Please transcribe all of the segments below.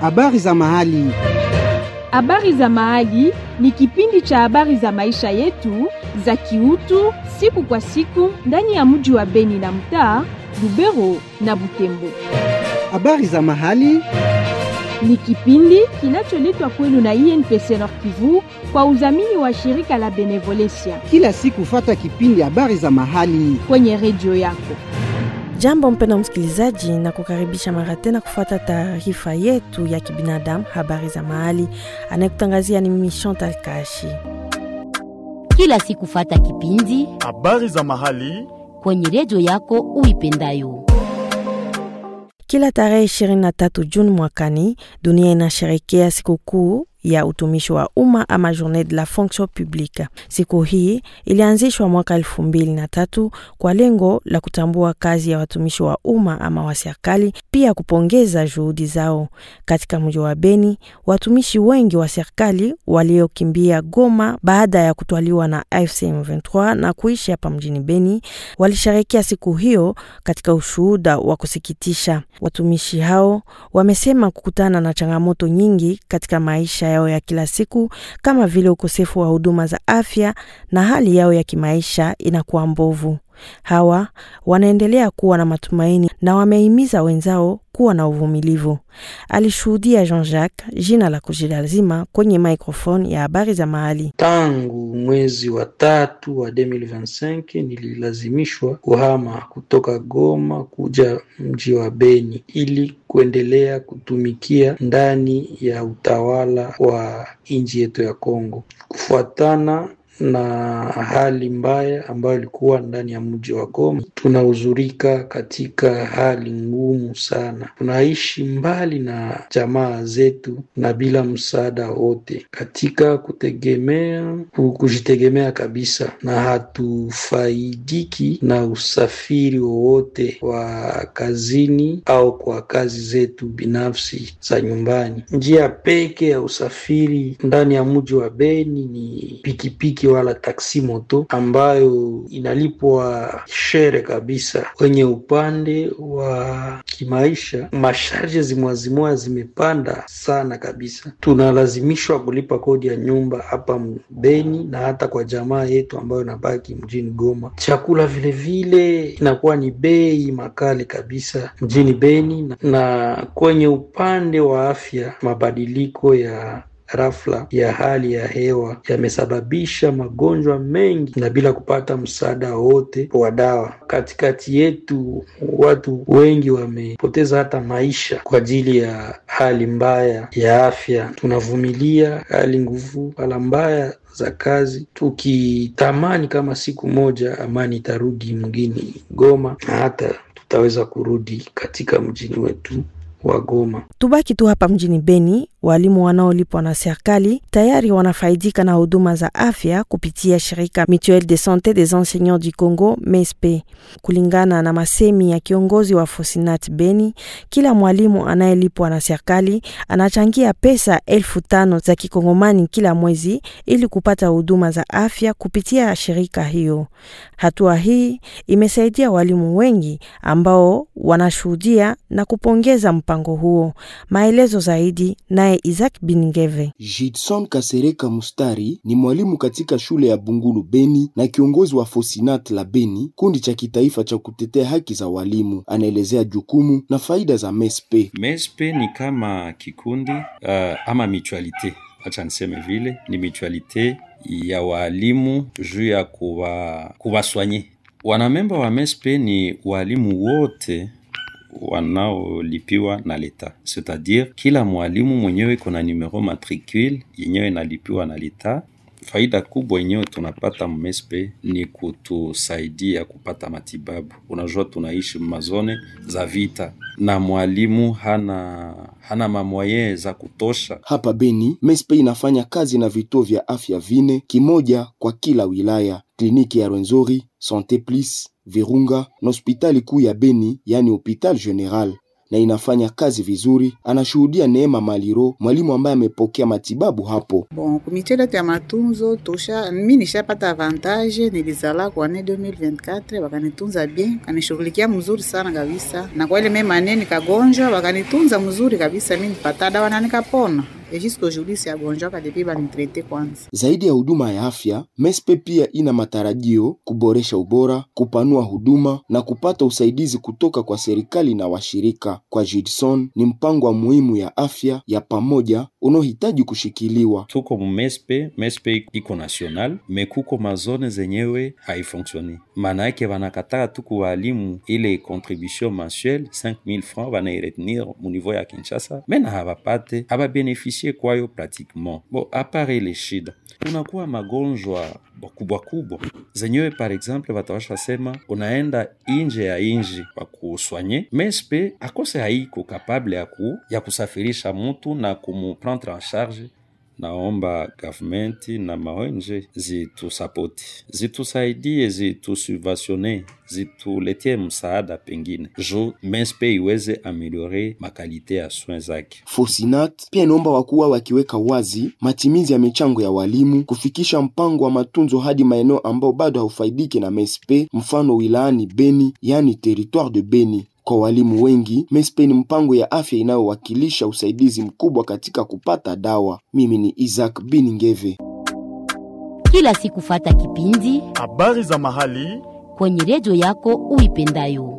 Habari za mahali. Habari za mahali ni kipindi cha habari za maisha yetu za kiutu siku kwa siku ndani ya mji wa Beni na mtaa Lubero na Butembo. Habari za mahali. Ni kipindi kinacholetwa kwenu na INPC Nord Kivu kwa udhamini wa shirika la Benevolencia Kila siku fata kipindi habari za mahali. kwenye redio yako. Jambo mpenda msikilizaji, na kukaribisha mara tena kufuata taarifa yetu ya kibinadamu habari za mahali. Anayekutangazia ni mimi Chantal Kashi. kila siku fata kipindi Habari za mahali. kwenye redio yako uipendayo. Kila tarehe 23 Juni mwakani, dunia inasherekea sikukuu ya utumishi wa umma ama Journée de la fonction publique. Siku hii ilianzishwa mwaka elfu mbili na tatu kwa lengo la kutambua kazi ya watumishi wa umma ama wa serikali, pia kupongeza juhudi zao. Katika mji wa Beni, watumishi wengi wa serikali waliokimbia Goma baada ya kutwaliwa na AFC M23 na kuishi hapa mjini Beni walisherekea siku hiyo katika ushuhuda wa kusikitisha. Watumishi hao wamesema kukutana na changamoto nyingi katika maisha yao ya kila siku kama vile ukosefu wa huduma za afya na hali yao ya kimaisha inakuwa mbovu. Hawa wanaendelea kuwa na matumaini na wamehimiza wenzao kuwa na uvumilivu. Alishuhudia Jean-Jacques, jina la kujilazima, kwenye microphone ya habari za mahali. Tangu mwezi wa tatu wa 2025 nililazimishwa kuhama kutoka Goma kuja mji wa Beni ili kuendelea kutumikia ndani ya utawala wa nchi yetu ya Kongo kufuatana na hali mbaya ambayo ilikuwa ndani ya mji wa Goma. Tunahuzurika katika hali ngumu sana, tunaishi mbali na jamaa zetu na bila msaada wote katika kutegemea ku- kujitegemea kabisa, na hatufaidiki na usafiri wowote wa kazini au kwa kazi zetu binafsi za nyumbani. Njia pekee ya usafiri ndani ya mji wa Beni ni pikipiki wala taksi moto ambayo inalipwa shere kabisa. Kwenye upande wa kimaisha, masharje zimwazimwa zimepanda sana kabisa. Tunalazimishwa kulipa kodi ya nyumba hapa Beni na hata kwa jamaa yetu ambayo inabaki mjini Goma. Chakula vilevile inakuwa ni bei makali kabisa mjini Beni, na- na kwenye upande wa afya mabadiliko ya rafla ya hali ya hewa yamesababisha magonjwa mengi na bila kupata msaada wote wa dawa. Katikati yetu watu wengi wamepoteza hata maisha kwa ajili ya hali mbaya ya afya. Tunavumilia hali nguvu, hala mbaya za kazi, tukitamani kama siku moja amani itarudi mjini Goma na hata tutaweza kurudi katika mjini wetu wa Goma. Tubaki tu hapa mjini Beni, walimu wanaolipwa na serikali tayari wanafaidika na huduma za afya kupitia shirika Mutuelle de Sante des Enseignants du Congo MESPE. Kulingana na masemi ya kiongozi wa Fosinat Beni, kila mwalimu anayelipwa na serikali anachangia pesa elfu tano za kikongomani kila mwezi ili kupata huduma za afya kupitia shirika hiyo. Hatua hii imesaidia walimu wengi ambao wanashuhudia na kupongeza mpango huo. Maelezo zaidi naye Isaac Bingeve. Jidson Kasereka Mustari ni mwalimu katika shule ya Bungulu Beni na kiongozi wa Fosinat la Beni, kundi cha kitaifa cha kutetea haki za walimu. Anaelezea jukumu na faida za MESPE. MESPE ni kama kikundi uh, ama mutualite, acha niseme vile, ni mutualite ya walimu juu ya kuwa kuwaswanye. Wanamemba wa MESPE ni walimu wote wanaolipiwa na leta, c'est-à-dire kila mwalimu mwenyewe kuna numero matricule yenyewe inalipiwa na leta. Faida kubwa yenyewe tunapata mmespe ni kutusaidia kupata matibabu. Unajua tunaishi mazone za vita na mwalimu hana hana mamwaye za kutosha. Hapa Beni, MESPE inafanya kazi na vituo vya afya vine, kimoja kwa kila wilaya: kliniki ya Rwenzori, Sante Plus, Virunga na hospitali kuu ya Beni, yani Hopital General. na inafanya kazi vizuri, anashuhudia Neema Maliro, mwalimu ambaye amepokea matibabu hapo. Bon, kumitindo ya matunzo tosha, mi nishapata avantage, nilizala kwa ane 2024 wakanitunza bien, kanishughulikia mzuri sana kabisa, na kwa ile mema ane nikagonjwa, wakanitunza mzuri kabisa, mi nipata dawa na nikapona. Et jusqu'aujourd'hui siagonjwaka depuis banitrete kwanza. Zaidi ya huduma ya afya, MESPE pia ina matarajio kuboresha ubora, kupanua huduma na kupata usaidizi kutoka kwa serikali na washirika. Kwa Judson, ni mpango wa muhimu ya afya ya pamoja unaohitaji kushikiliwa. tuko mu mespe mespe iko national me kuko mazone zenyewe haifonksioni maana yake wanakataa tu kuwalimu ile contribution mensuelle 5000 francs wanairetenir mu niveau ya kinshasa mena habapate hababenefisie kwayo pratiquement bo apare ile shida kunakuwa magonjwa kubwa kubwa zenyewe par exemple watawasha sema unaenda inje ya inji kwa kuswanye mespe akose haiko kapable ya, ku, ya kusafirisha mutu na kumuprendre en charge naomba gavumenti na maonje zitusapoti zitusaidie zitusubventione zituletie msaada pengine ju mespe iweze ameliore makalite ya soin zake Fosinat pia inaomba wakuwa wakiweka wazi matimizi ya michango ya walimu, kufikisha mpango wa matunzo hadi maeneo ambao bado haufaidiki na MESPE, mfano wilayani Beni, yani territoire de Beni. Kwa walimu wengi, MESPE ni mpango ya afya inayowakilisha usaidizi mkubwa katika kupata dawa. Mimi ni Isaac Biningeve. Kila siku fata kipindi habari za mahali kwenye redio yako uipendayo.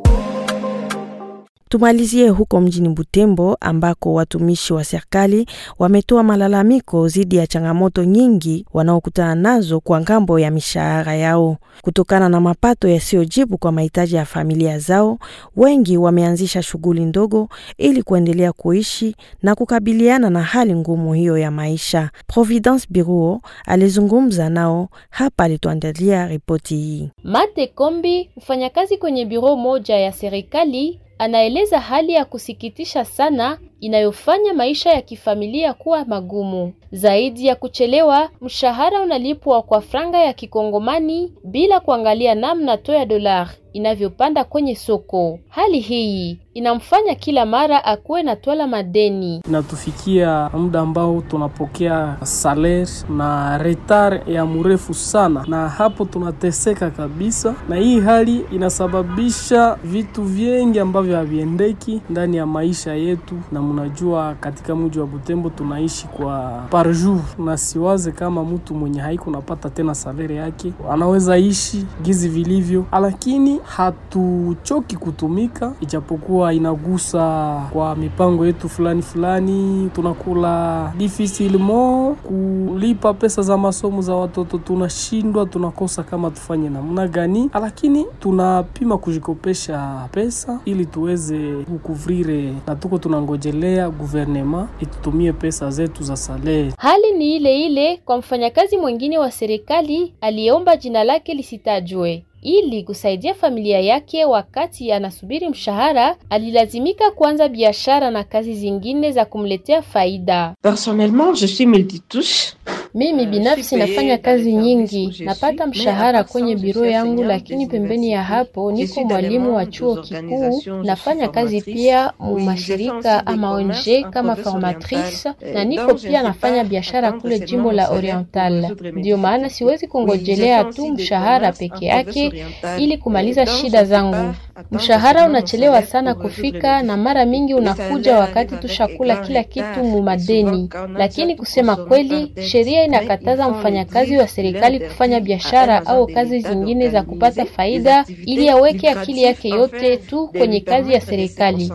Tumalizie huko mjini Butembo ambako watumishi wa serikali wametoa malalamiko dhidi ya changamoto nyingi wanaokutana nazo kwa ngambo ya mishahara yao. Kutokana na mapato yasiyojibu kwa mahitaji ya familia zao, wengi wameanzisha shughuli ndogo ili kuendelea kuishi na kukabiliana na hali ngumu hiyo ya maisha. Providence Biruo alizungumza nao hapa, alituandalia ripoti hii. Mate Kombi, mfanyakazi kwenye biro moja ya serikali, anaeleza hali ya kusikitisha sana inayofanya maisha ya kifamilia kuwa magumu. Zaidi ya kuchelewa, mshahara unalipwa kwa franga ya kikongomani bila kuangalia namna to ya dolar inavyopanda kwenye soko. Hali hii inamfanya kila mara akuwe na twala madeni. Inatufikia muda ambao tunapokea saler na retar ya mrefu sana, na hapo tunateseka kabisa, na hii hali inasababisha vitu vingi ambavyo haviendeki ndani ya maisha yetu, na mnajua katika mji wa Butembo tunaishi kwa par jour, na siwaze kama mtu mwenye haiko napata tena salere yake anaweza ishi gizi vilivyo, lakini hatuchoki kutumika, ijapokuwa inagusa kwa mipango yetu fulani fulani. Tunakula difficilement kulipa pesa za masomo za watoto, tunashindwa, tunakosa kama tufanye namna gani, lakini tunapima kujikopesha pesa ili tuweze kukuvrire, na tuko tunangojelea guvernema itutumie pesa zetu za salari. Hali ni ile ile kwa mfanyakazi mwingine wa serikali aliyeomba jina lake lisitajwe. Ili kusaidia familia yake wakati anasubiri mshahara, alilazimika kuanza biashara na kazi zingine za kumletea faida. Personnellement, je suis multitouche. Mimi binafsi nafanya kazi nyingi, napata mshahara kwenye biro yangu, lakini pembeni ya hapo niko mwalimu wa chuo kikuu, nafanya kazi pia mu mashirika ama ONG kama formatrice, na niko pia nafanya biashara kule jimbo la Oriental. Ndiyo maana siwezi kungojelea tu mshahara peke yake ili kumaliza shida zangu. Mshahara unachelewa sana kufika, na mara mingi unakuja wakati tushakula kila kitu mu madeni. Lakini kusema kweli, sheria inakataza mfanyakazi wa serikali kufanya biashara au kazi zingine za kupata faida, ili aweke akili yake yote tu kwenye kazi ya serikali.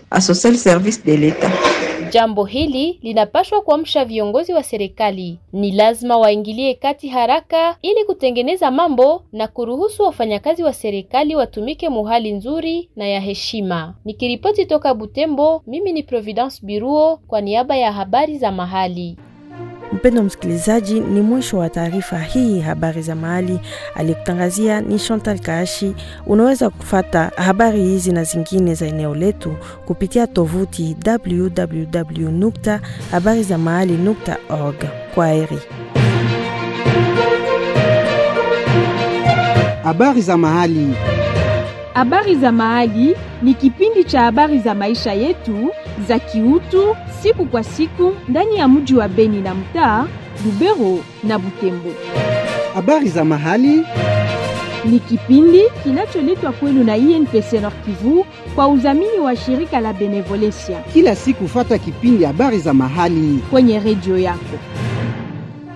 Jambo hili linapaswa kuamsha viongozi wa serikali. Ni lazima waingilie kati haraka ili kutengeneza mambo na kuruhusu wafanyakazi wa serikali watumike muhali nzuri na ya heshima. Nikiripoti toka Butembo, mimi ni Providence Biruo kwa niaba ya habari za mahali. Mpendo msikilizaji, ni mwisho wa taarifa hii habari za mahali. Aliyekutangazia ni Chantal Kaashi. Unaweza kufata habari hizi na zingine za eneo letu kupitia tovuti www nukta habari za mahali nukta org. Kwa heri. Habari za mahali. Habari za Mahali ni kipindi cha habari za maisha yetu za kiutu siku kwa siku ndani ya mji wa Beni na mtaa Lubero na Butembo. Habari za Mahali ni kipindi kinacholetwa kwenu na INPC Nord Kivu kwa udhamini wa shirika la Benevolencia kila siku, fata kipindi habari za mahali kwenye redio yako.